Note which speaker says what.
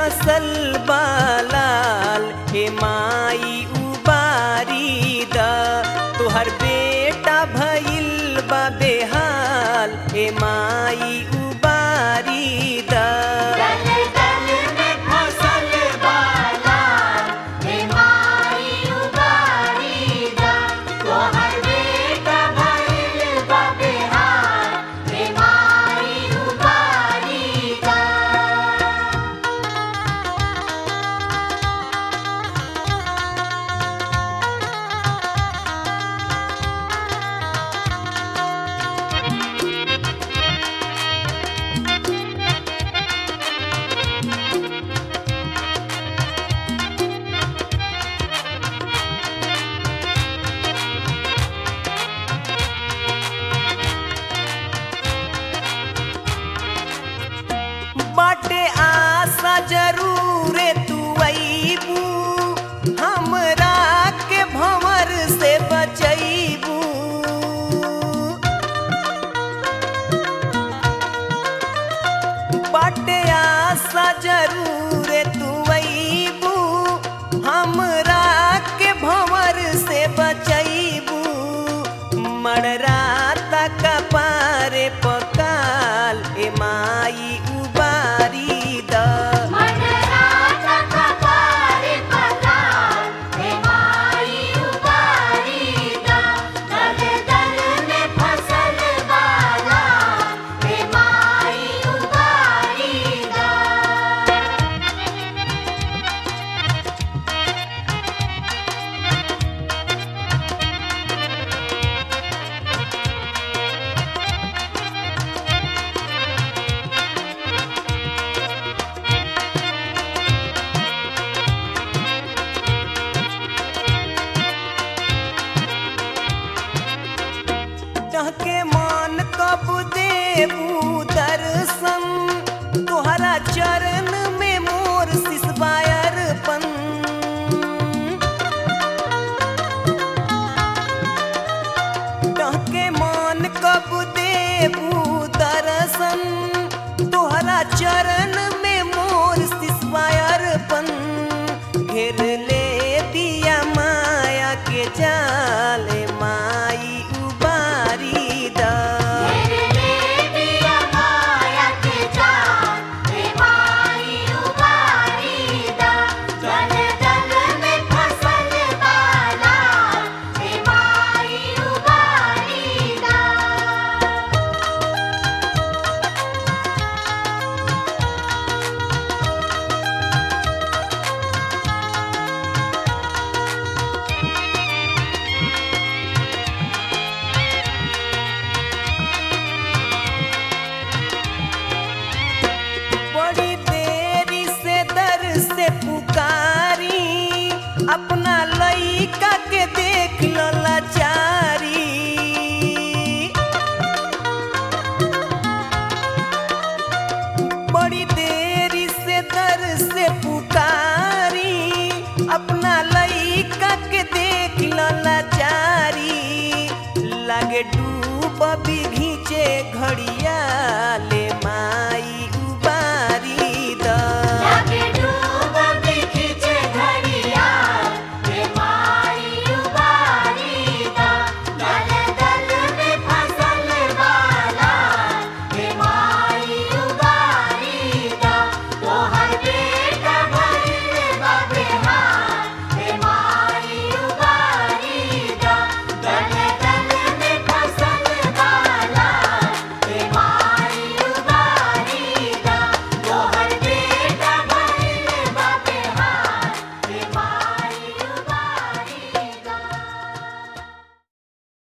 Speaker 1: फसल बालाल हे माई उबारी द तोहर बेटा भइल बा बेहाल हे माई उबारी द
Speaker 2: दल दल में फसल बाला हे माई उबारी दा तोहर बेटा भइल बा बेहाल हे माई उबारी दा
Speaker 1: बाटे आशा जरूर तू अईबू हमरा के भंवर से बचैबू बाटे आशा जरूर तू अईबू हमरा के भंवर से बचैबू मड़रा तक पारे पकाल ए माई उबारी द
Speaker 2: मनराता कपारे पताल हे माई उबारी दा दल दल में फसल बाला हे माई उबारी दा
Speaker 1: के मान कब देबू दर्शन तोहरा चरण में मोर सिसबायर पन के मान कब देबू दर्शन तोहरा चरण में मोर सिसबायर पन घेर ले दिया माया के जाल माई उबारी दा
Speaker 2: तेरे दिया माया के जान हे माई उबारी दा दल दल में फसल बाला हे माई उबारी दा
Speaker 1: बड़ी देरी से दर से पुकारी अपना लइका के देख लो लाचारी बड़ी देरी से दर से पुकारी अपना लइका के देख लो लाचारी लागे डूब भी घींचे घड़िया ले